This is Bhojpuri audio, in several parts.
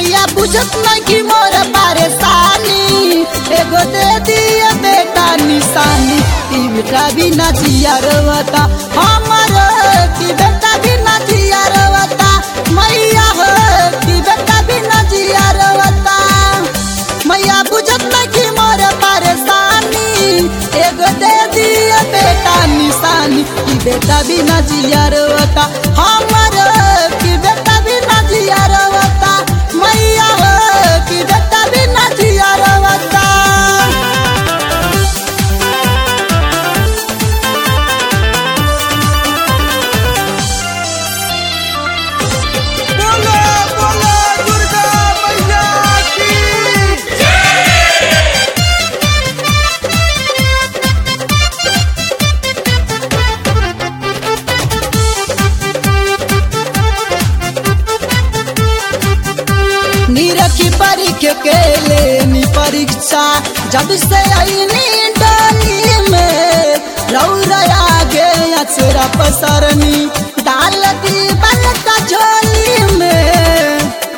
मैया बुझत नहीं कि मोर परेशानी एगो दे दिए बेटा निशानी ई बेटा भी नचिया रोता हमर की बेटा भी नचिया रोता मैया हो की बेटा भी नचिया रोता मैया बुझत नहीं कि मोर परेशानी एगो दे दिए बेटा निशानी ई बेटा भी नचिया रोता हमर की बेटा भी नचिया रोता मैया हो की बेटा भी नचिया रोता बोलो बोलो दुर्गा मैया की निरखी परीक्षा के लेनी परीक्षा जब से आईनी डाली में रौरया गे अचरा पसरनी डाल दी बल का झोली में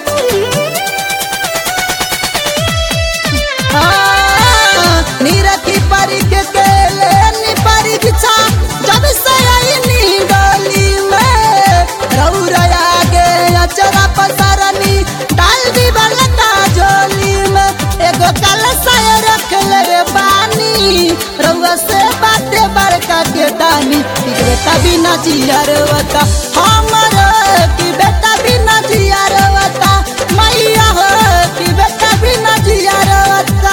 हाँ, निरखी परीक्षा के लेनी परीक्षा जब से आईनी डाली में रौरया गे अचरा पसरनी डाल दी बल का झोली में एगो कलसा रख ले बानी रउआ से बाते बड़का के दानी कि बेटा भी नचिया रोता हमर की बेटा भी नचिया रोता मैया हो कि बेटा भी नचिया रोता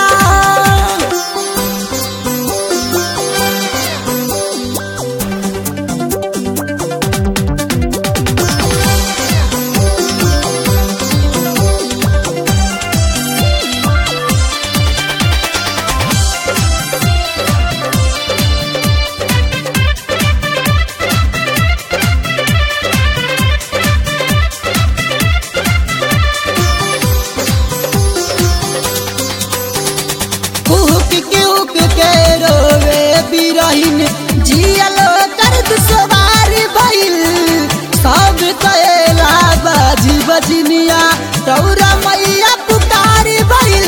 कुहक कुहक के रोवे बिरहिन जियलो कर सवारी भइल सब कएला बाजी बजनिया तौरा मैया पुकारी भइल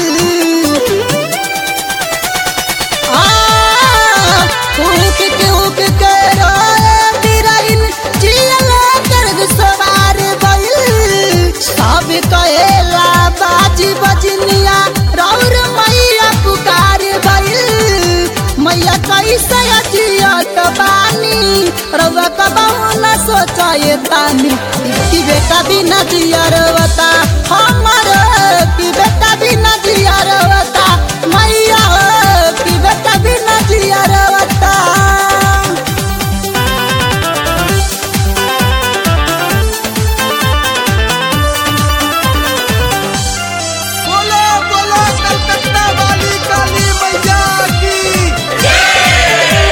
आ, कुहक कुहक के रोवे बिरहिन जियलो कर सवारी भइल सब कएला बाजी बजनिया रौर मैया पुकार भइल मैया कैसे अजियत बानी रउआ कबहू न सोचाए तानी कि बेटा भी न जियरवता हमर कि बेटा भी न जियरवता मैया हो कि बेटा भी न जियरवता बोलो बोलो कलकत्ता वाली काली मैया की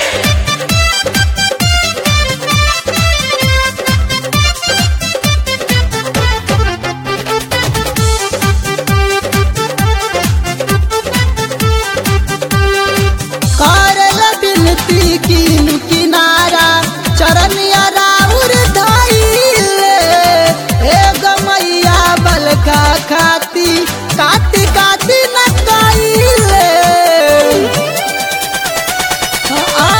करल बिनती कीनु किनारा चरनिया राउर धइले एगो मैया बलका खाती काटी काटी न कइले आ,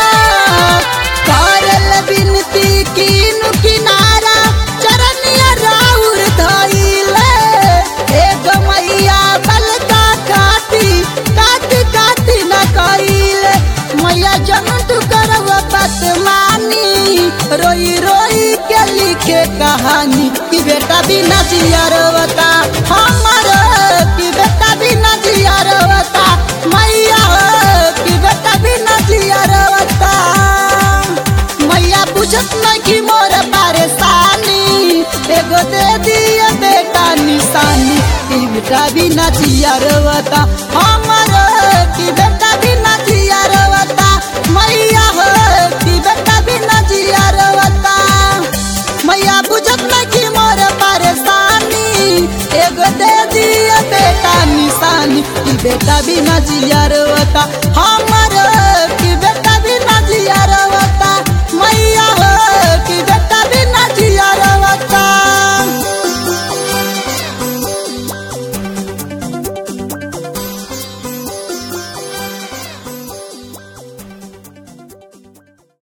करल बिनती कीनु किनारा चरनिया राउर धइले एगो मैया बलका खाती काटी काटी न कइले मैया जन तू करव बात मानी रोई रोई के लिखे कहानी कि बेटा भी नचिया रोता हमर कि बेटा भी नचिया रोता मैया हो कि बेटा भी नचिया रोता मैया बुझत नहीं कि मोर परेशानी एगो दे दिए बेटा निशानी ई बेटा भी नचिया रोता हमर की बेटा भी नचिया रोता मैया हो की बेटा भी नचिया रोता मैया बुझत नहीं कि मोर परेशानी एगो दे दिए बेटा निशानी ई बेटा भी नचिया रोता